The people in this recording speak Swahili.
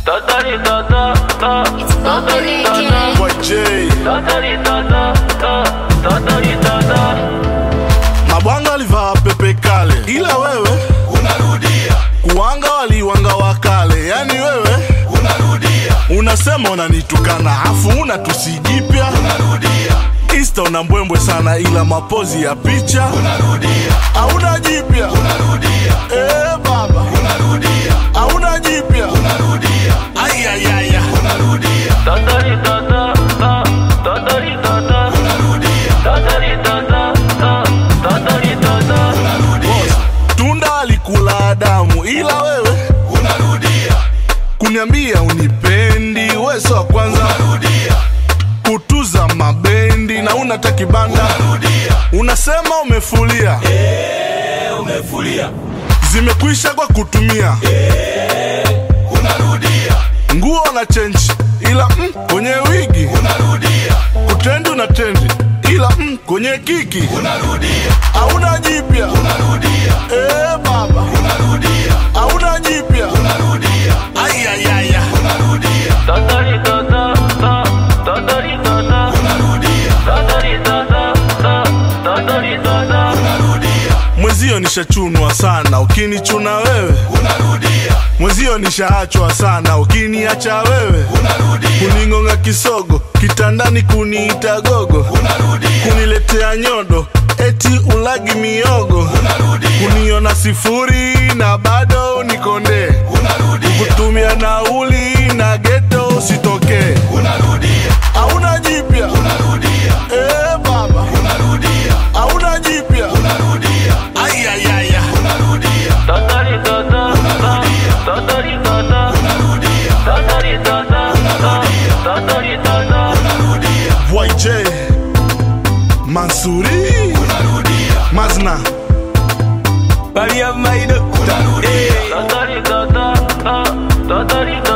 Totally, tota, ta, It's bubbly again. Boy J. totally, tota, ta, totally, tota. Mabwanga walivaa pepe kale, ila wewe unarudia kuwanga waliwanga wakale, yani wewe unarudia unasema unanitukana afu una tusigipya unarudia Insta una mbwembwe sana, ila mapozi ya picha unarudia hauna jipya. unarudia Eh baba, unarudia hauna jipya. unarudia Ayayaya, unarudia Totally, tota, ta, totally, tota. unarudia Totally, tota, ta, totally, tota. unarudia tunda alikula Adamu, ila wewe unarudia kuniambia unipendi, weso wa kwanza unarudia kutuza mabendi na unata kibanda, unarudia unasema umefulia, umefulia zimekwisha kwa kutumia unarudia nguo na chenji, ila mm, kwenye wigi unarudia kutendi una tendi, ila mm, kwenye kiki unarudia hauna jipya. unarudia Eh baba, unarudia hauna jipya. unarudia Ayayaya, unarudia Totally, tota, ta, totally, tota. unarudia Totally, tota, ta, totally, tota. unarudia mwezio nishachunwa sana, ukinichuna wewe unarudia mwezio nishaachwa sana, ukiniacha wewe unarudia kuning'onga kisogo kitandani, kuniita gogo, unarudia kuniletea nyodo eti ulagi miogo, unarudia kuniona sifuri na bado unikondee, unarudia kutumia nauli na geto usitokee, unarudia hauna jipya. unarudia Eh baba, unarudia hauna jipya. unarudia Ayayaya, unarudia Totally, tota, ta, totally, tota. unarudia Totally, tota, ta, totally, tota. unarudia YJ Mansuri unarudia Mazna Bali ya maido unarudia Totally, tota, ta, totally,